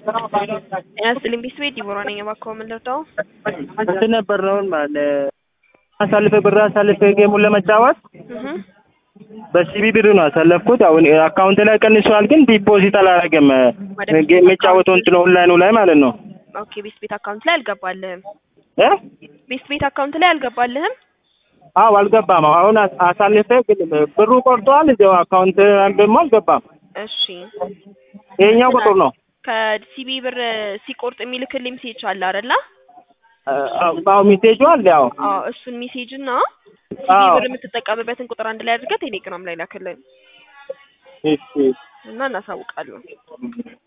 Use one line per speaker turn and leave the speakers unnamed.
ጤና ይስጥልኝ ቤተሰቤ ዲቦራ ነኝ። እባክዎ ምን ልርዳው?
እንትን ነበር ነው ማለት አሳልፈ ብር አሳልፈ ጌሙን ለመጫወት
እህ
በሲቢ ብር ነው ያሳለፍኩት። አሁን አካውንት ላይ ቀንሷል፣ ግን ዲፖዚት አላደረገም። ጌም የሚጫወተው እንትን ኦንላይኑ ላይ ማለት ነው
ኦኬ ቤስት ቤት አካውንት ላይ አልገባልህም።
እ
ቤስት ቤት አካውንት ላይ አልገባልህም።
አዎ አልገባም። አሁን አስ- አሳልፈ ግን ብሩ ቆርጠዋል። እዚያው አካውንት ደግሞ አልገባም።
እሺ
ይሄኛው ቁጥር ነው
ከሲቢ ብር ሲቆርጥ የሚልክልኝ ሜሴጅ አለ አይደለ?
አዎ ሜሴጁ አለ። ያው
አዎ እሱን ሜሴጅ እና ሲቢ
አዎ
ብር የምትጠቀምበትን ቁጥር አንድ ላይ አድርገህ ቴሌግራም ላይ ላክልን
እሺ
እና እናሳውቃለን።